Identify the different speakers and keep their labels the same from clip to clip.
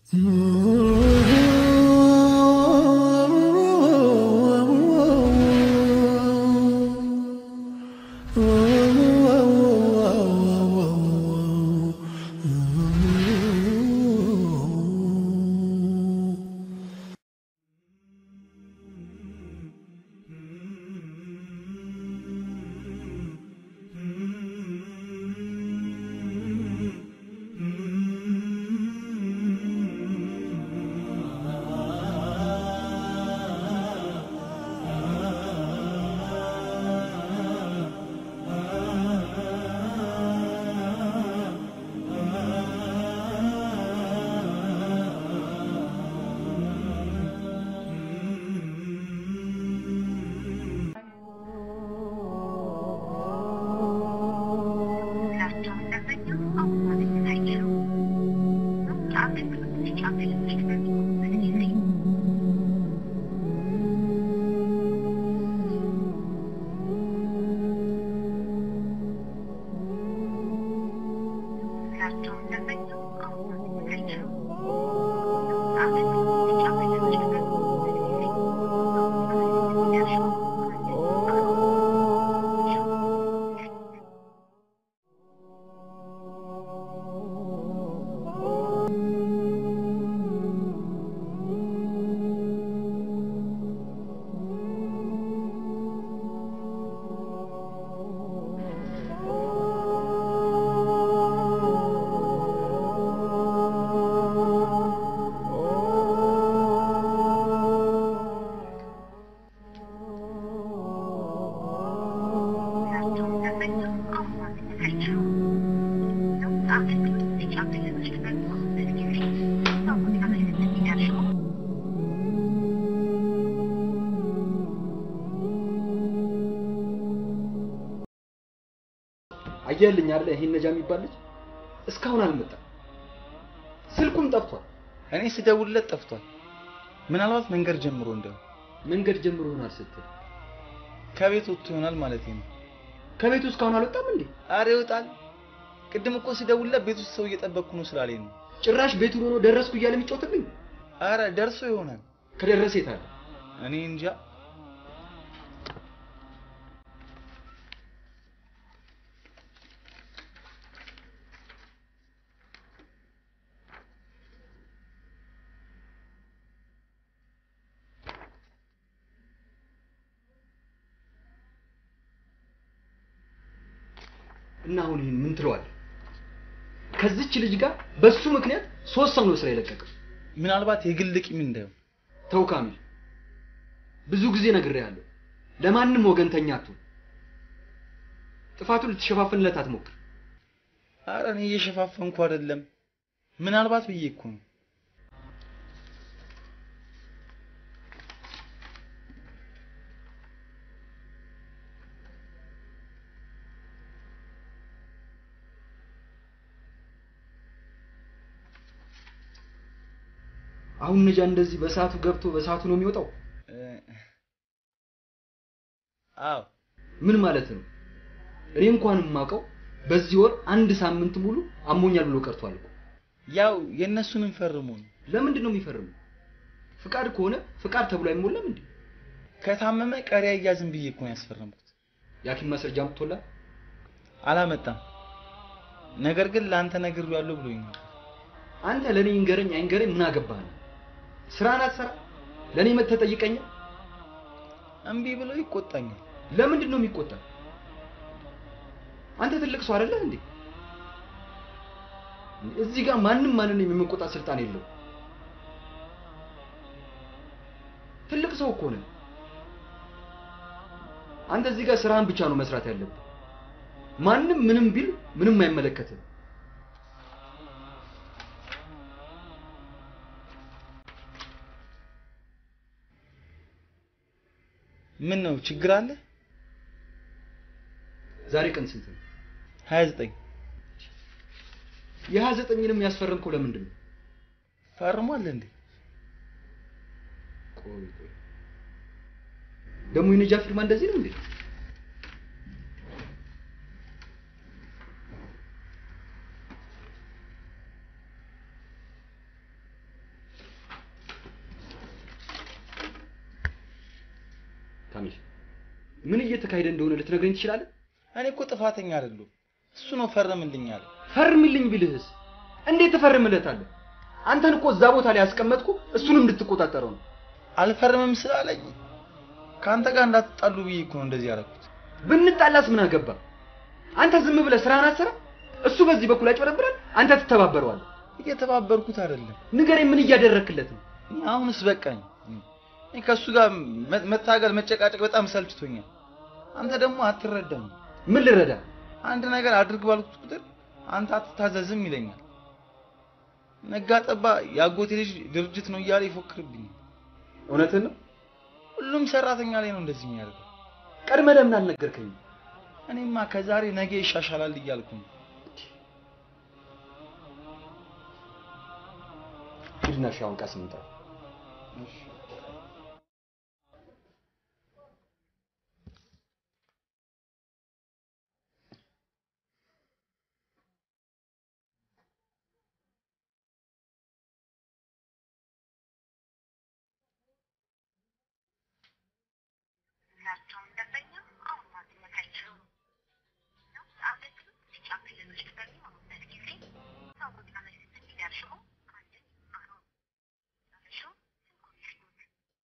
Speaker 1: አየህልኝ አይደል? ይሄን ነጃ የሚባል ልጅ እስካሁን አልመጣም። ስልኩም ጠፍቷል።
Speaker 2: እኔ ስደውልለት ጠፍቷል። ምናልባት መንገድ ጀምሮ እንደው
Speaker 1: መንገድ ጀምሮ ይሆናል ስትል
Speaker 2: ከቤት ወጥቶ ይሆናል ማለት ነው።
Speaker 1: ከቤቱ እስካሁን አልወጣም እንዴ?
Speaker 2: አረ ይወጣል። ቅድም እኮ ስደውልለት ቤት ውስጥ ሰው እየጠበቅኩ ነው ስላለኝ ነው።
Speaker 1: ጭራሽ ቤቱን ሆኖ ደረስኩ እያለ የሚጫወትብኝ።
Speaker 2: አረ ደርሶ ይሆናል።
Speaker 1: ከደረሰ የት አለ?
Speaker 2: እኔ እንጃ።
Speaker 1: እና አሁን ይህን ምን ትለዋለህ? ከዚች ልጅ ጋር በሱ ምክንያት ሶስት ሰው ነው ስራ የለቀቀው።
Speaker 2: ምናልባት የግል ቂም እንዳየው
Speaker 1: ተው ካሚል፣ ብዙ ጊዜ ነግሬሃለሁ። ለማንም ወገንተኛ አትሁን። ጥፋቱን ልትሸፋፍንለት አትሞክር።
Speaker 2: አረ እኔ እየሸፋፈንኩ አይደለም። ምናልባት ብዬ እኮ ነው።
Speaker 1: አሁን ነጃ እንደዚህ በሰዓቱ ገብቶ በሰዓቱ ነው የሚወጣው?
Speaker 2: አዎ።
Speaker 1: ምን ማለት ነው? እኔ እንኳን የማውቀው በዚህ ወር አንድ ሳምንት ሙሉ አሞኛል ብሎ ቀርቷል እኮ።
Speaker 2: ያው የእነሱንም ፈርሞ ነው።
Speaker 1: ለምንድን ነው የሚፈርሙ? ፍቃድ ከሆነ ፍቃድ ተብሎ አይሞላም እንዴ?
Speaker 2: ከታመመ ቀሪ አያዝም ብዬ እኮ ነው ያስፈረምኩት።
Speaker 1: የሐኪም ማስረጃ አምጥቶላል?
Speaker 2: አላመጣም። ነገር ግን ለአንተ ነግሬዋለሁ ብሎኝ ነበር።
Speaker 1: አንተ ለኔ ይንገረኝ አይንገረኝ ምን አገባህ? ስራን አትሰራ? ለኔ መተህ ጠይቀኛል?
Speaker 2: እምቢ ብሎ ይቆጣኛል።
Speaker 1: ለምንድን ነው የሚቆጣ? አንተ ትልቅ ሰው አይደለህ እንዴ? እዚህ ጋር ማንም ማንን የመቆጣት ስልጣን የለው። ትልቅ ሰው እኮ ነህ። አንተ እዚህ ጋር ስራህን ብቻ ነው መስራት ያለብህ። ማንም ምንም ቢል ምንም አይመለከትም።
Speaker 2: ምን ነው ችግር አለ?
Speaker 1: ዛሬ ቀን ስንት ነው?
Speaker 2: 29
Speaker 1: የሀያ ዘጠኝንም ያስፈረምከው ለምንድን ነው?
Speaker 2: ፈርሟል እንዴ?
Speaker 1: ቆይ ቆይ ደግሞ የነጃ ፊርማ እንደዚህ ነው እንዴ? ምን እየተካሄደ እንደሆነ ልትነግረኝ ትችላለህ?
Speaker 2: እኔ እኮ ጥፋተኛ አይደለሁም። እሱ ነው ፈርምልኝ አለ።
Speaker 1: ፈርምልኝ ቢልህስ እንዴት ትፈርምለታለህ? አንተን እኮ እዛ ቦታ ላይ ያስቀመጥኩ እሱንም እንድትቆጣጠረው ነው።
Speaker 2: አልፈርምም ስላለኝ ከአንተ ጋር እንዳትጣሉ ብዬ እኮ ነው እንደዚህ ያደረኩት።
Speaker 1: ብንጣላስ ምን አገባ? አንተ ዝም ብለህ ስራህን አሰራ። እሱ በዚህ በኩል ያጭበረብራል፣ አንተ ትተባበረዋለህ።
Speaker 2: እየተባበርኩት አይደለም።
Speaker 1: ንገረኝ፣ ምን እያደረክለት ነው?
Speaker 2: አሁንስ በቃኝ። እኔ ከእሱ ጋር መ- መታገል መጨቃጨቅ በጣም ሰልችቶኛል። አንተ ደግሞ አትረዳኝ።
Speaker 1: ምን ልረዳ?
Speaker 2: አንድ ነገር አድርግ ባልኩት ቁጥር አንተ አትታዘዝም ይለኛል። ነጋ ጠባ የአጎቴ ልጅ ድርጅት ነው እያለ ይፎክርብኛል።
Speaker 1: እውነትን ነው?
Speaker 2: ሁሉም ሰራተኛ ላይ ነው እንደዚህ የሚያደርገው።
Speaker 1: ቀድመህ ለምን አልነገርከኝም?
Speaker 2: እኔማ ከዛሬ ነገ ይሻሻላል እያልኩ ነው።
Speaker 1: ሂድና እሺ፣ አሁን ቃስም እንጥራ።
Speaker 3: ሁላቸውም ደንበኛ አሁን ማግኘት አይችሉም ነው አገልግሎት ቢጫ ክልሎች በሚሆኑበት ጊዜ ሰዎች መልዕክት እንዲደርሱ አንድን አሁን እሱ ስልኩን ይስጡት።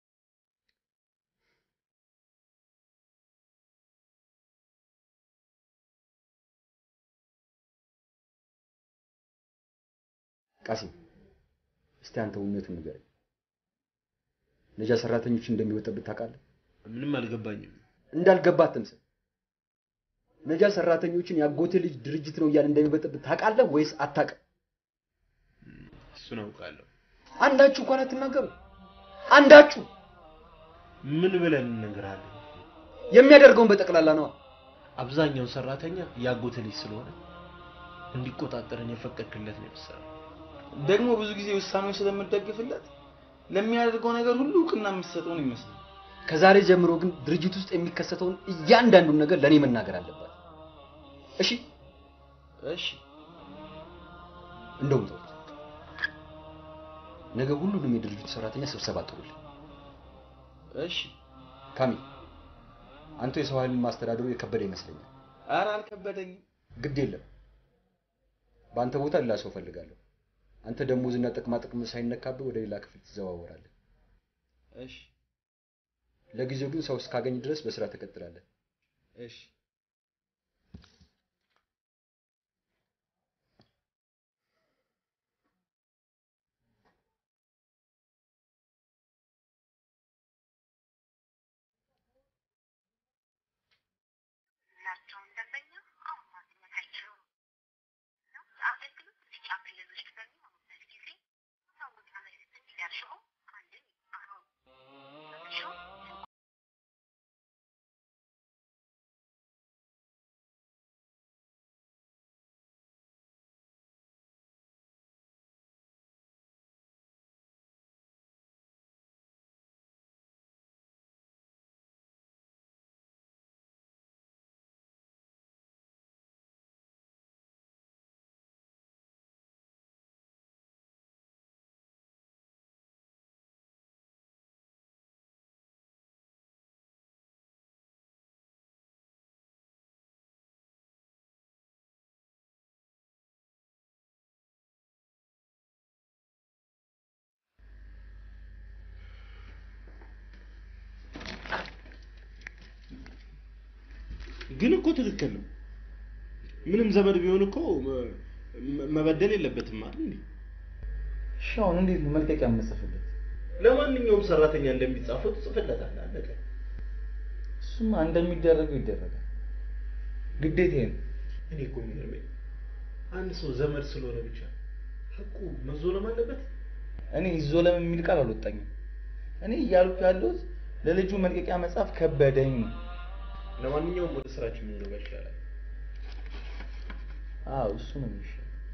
Speaker 1: ቃሲም፣ እስቲ አንተ እውነቱን ንገረኝ። ነጃ ሰራተኞችን እንደሚወጣበት ታውቃለህ?
Speaker 4: ምንም አልገባኝም።
Speaker 1: እንዳልገባ አትምሰል። ነጃ ሰራተኞችን ያጎቴ ልጅ ድርጅት ነው እያለ እንደሚበጠብጥ ታውቃለህ ወይስ አታውቅም?
Speaker 4: እሱን አውቃለሁ።
Speaker 1: አንዳችሁ እንኳን አትናገሩ። አንዳችሁ
Speaker 4: ምን ብለን እንነግርሃለን?
Speaker 1: የሚያደርገውን በጠቅላላ ነዋ።
Speaker 4: አብዛኛው ሰራተኛ ያጎተ ልጅ ስለሆነ እንዲቆጣጠረን የፈቀድክለት ነው የመሰለው።
Speaker 2: ደግሞ ብዙ ጊዜ ውሳኔውን ስለምደግፍለት ለሚያደርገው ነገር ሁሉ እውቅና የምትሰጠው ነው ይመስላል።
Speaker 1: ከዛሬ ጀምሮ ግን ድርጅት ውስጥ የሚከሰተውን እያንዳንዱን ነገር ለእኔ መናገር አለባት። እሺ?
Speaker 2: እሺ
Speaker 1: እንደውም ተውት። ነገ ሁሉንም የድርጅቱ ሰራተኛ ስብሰባ ጥሩልኝ።
Speaker 2: እሺ።
Speaker 1: ካሚል፣ አንተ የሰው ኃይልን ማስተዳደሩ የከበደ ይመስለኛል።
Speaker 2: ኧረ አልከበደኝም።
Speaker 1: ግድ የለም፣ በአንተ ቦታ ሌላ ሰው እፈልጋለሁ። አንተ ደሞዝና ጥቅማ ጥቅም ሳይነካብህ ወደ ሌላ ክፍል ትዘዋወራለህ።
Speaker 2: እሺ
Speaker 1: ለጊዜው ግን ሰው እስካገኝ ድረስ በስራ ትቀጥላለህ።
Speaker 2: እሺ
Speaker 3: ሁላቸውም ደንበኛ አሁን ማግኘት አይችሉም ነው አገልግሎት ቢጫ ክልሎች በሚሆኑበት ጊዜ ሰዎች መልዕክት እንዲደርሱ አንድን አሁን እሱ
Speaker 4: ግን እኮ ትክክል ነው። ምንም ዘመድ ቢሆን እኮ መ- መ- መበደል የለበትም አይደል እንዴ?
Speaker 2: እሺ አሁን እንዴት ነው መልቀቂያ የምጽፍለት?
Speaker 4: ለማንኛውም ሰራተኛ እንደሚጻፈው ትጽፍለታለህ። አለቀ።
Speaker 2: እሱማ እንደሚደረገው ይደረጋል። ግዴታዬ ነው።
Speaker 4: እኔ እኮ የሚገርመኝ አንድ ሰው ዘመድ ስለሆነ ብቻ ህቁ መዞለም አለበት።
Speaker 2: እኔ ይዞለም የሚል ቃል አልወጣኝም። እኔ እያልኩ ያለሁት ለልጁ መልቀቂያ መጻፍ ከበደኝ ነው።
Speaker 4: ለማንኛውም ወደ ስራችን የምንገባ ይሻላል።
Speaker 2: አዎ እሱ ነው የሚሻለው።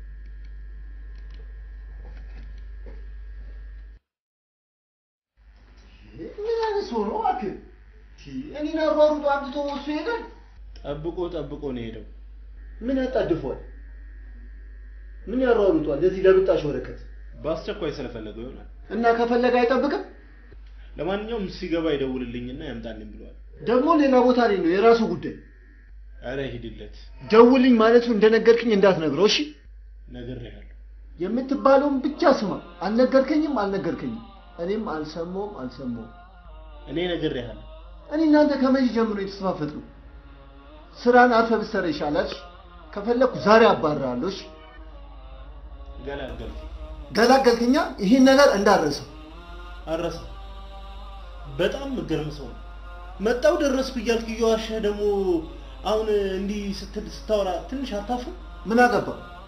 Speaker 5: ምን አይነት ሰው ነው እባክህ? እኔን አሯሩጦ አምጥቶ እሱ ይሄዳል።
Speaker 4: ጠብቆ ጠብቆ ነው የሄደው።
Speaker 5: ምን ያጣድፈዋል? ምን ያሯሩጧል? ለዚህ ለብጣሽ ወረቀት
Speaker 4: በአስቸኳይ ስለፈለገው ይሆናል።
Speaker 5: እና ከፈለገ አይጠብቅም።
Speaker 4: ለማንኛውም ሲገባ ይደውልልኝና ያምጣልኝ ብለዋል።
Speaker 5: ደግሞ ሌላ ቦታ ላይ ነው የራሱ ጉዳይ።
Speaker 4: አረ ሂድለት፣
Speaker 5: ደውልኝ ማለቱ እንደነገርክኝ እንዳትነግረው እሺ።
Speaker 4: ነግሬሃለሁ።
Speaker 5: የምትባለውን ብቻ ስማ። አልነገርከኝም አልነገርከኝም። እኔም አልሰማውም አልሰማውም።
Speaker 4: እኔ ነግሬሃለሁ።
Speaker 5: እኔ እናንተ ከመቼ ጀምሮ የተስፋፈጥ ነው? ስራን አርፈ ብትሰራ ይሻላል። ከፈለኩ ዛሬ አባርራለሁ። እሺ
Speaker 4: ገላገልኩ።
Speaker 5: ገላገልክኛ። ይህን ነገር እንዳረሰው
Speaker 4: አረሳ በጣም ምገርም ሰው ነው። መጣው ደረስኩ እያልክ እየዋሸህ ደግሞ አሁን እንዲህ ስትል ስታወራ ትንሽ አታፍርም?
Speaker 5: ምን አገባ?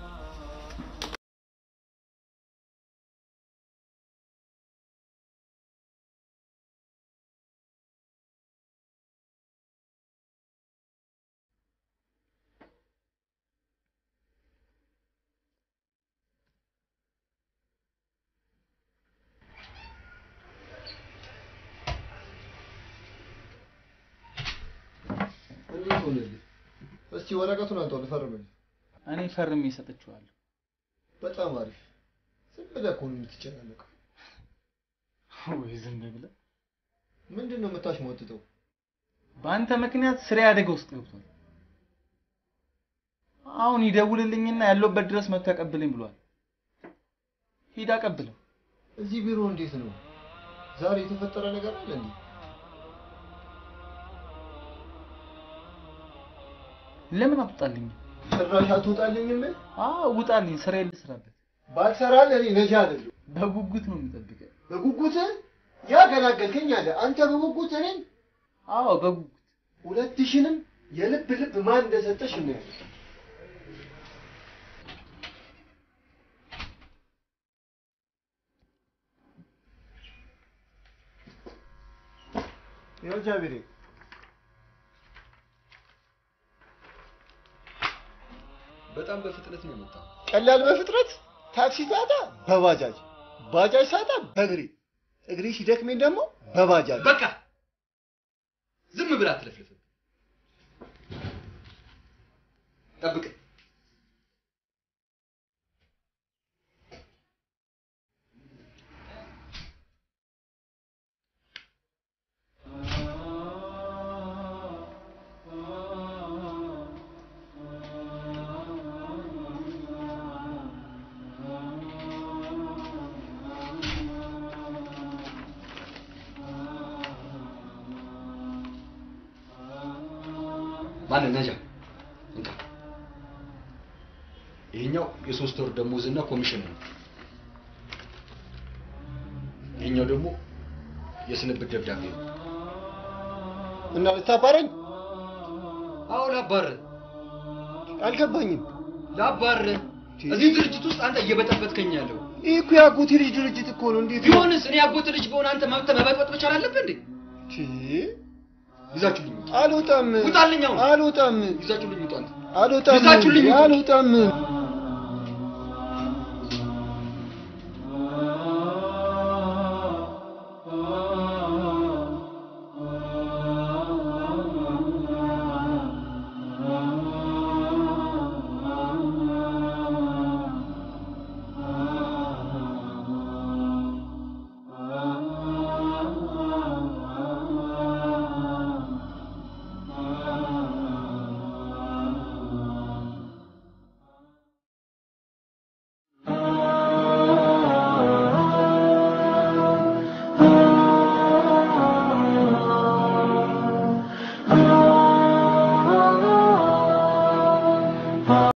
Speaker 5: እንዴት ሆነልህ? እስቲ ወረቀቱን አንተው ልፈርምልህ።
Speaker 2: እኔ ፈርሜ ሰጥቼዋለሁ።
Speaker 5: በጣም አሪፍ። ዝም ብለህ እኮ ነው የምትጨናነቀው።
Speaker 2: ወይ ዝም ብለህ
Speaker 5: ምንድን ነው የምታሽሟጥጠው?
Speaker 2: በአንተ ምክንያት ስራ አደጋ ውስጥ ገብቷል። አሁን ይደውልልኝና ያለውበት ድረስ መጥቶ ያቀብለኝ ብሏል። ሂድ አቀብለው።
Speaker 5: እዚህ ቢሮ እንዴት ነው? ዛሬ የተፈጠረ ነገር አለ እንዴ?
Speaker 2: ለምን አትወጣልኝ?
Speaker 5: ጭራሽ አትወጣልኝም?
Speaker 2: አዎ ውጣልኝ፣ ስራ ልስራበት።
Speaker 5: ባልሰራልህ እኔ ነጃ አይደለሁ።
Speaker 2: በጉጉት ነው የምጠብቀው።
Speaker 5: በጉጉት ያገላገልከኝ አለ። አንተ በጉጉት እኔን
Speaker 2: አዎ በጉጉት
Speaker 5: ሁለት ሺንም የልብ ልብ ማን እንደሰጠሽ እናያለን። ይኸው ጃቢሬ
Speaker 1: በጣም በፍጥነት ነው የመጣው።
Speaker 5: ቀላል በፍጥረት ታክሲ ሳጣ በባጃጅ ባጃጅ ሳጣ በእግሬ እግሬ ሲደክመኝ ደግሞ በባጃጅ
Speaker 1: በቃ ዝም ብላ አትለፍልፍ። ጠብቅ። ማንን ነጃ እንካ። ይሄኛው የሶስት ወር ደሞዝና ኮሚሽን ነው። ይሄኛው ደግሞ የስንብት ደብዳቤ ነው።
Speaker 5: እና ልታባረኝ
Speaker 1: አዎ ላባር
Speaker 5: አልገባኝም።
Speaker 1: ላባር እዚህ ድርጅት ውስጥ አንተ እየበጠበጥከኝ ያለው
Speaker 5: ይህ እኮ የአጎቴ ልጅ ድርጅት እኮ ነው። እንዴት ነው?
Speaker 1: ቢሆንስ እኔ ያጎት ልጅ በሆነ አንተ መብት መበጥበጥ መቻል አለብህ እንዴ?
Speaker 5: ቺ፣
Speaker 1: ይዛችሁልኝ ውጡ።
Speaker 5: አልወጣም፣
Speaker 1: ውጣልኝ አሁን።
Speaker 5: አልወጣም፣
Speaker 1: ይዛችሁልኝ ውጡ አንተ።
Speaker 5: አልወጣም፣
Speaker 1: ይዛችሁልኝ ውጡ።
Speaker 5: አልወጣም።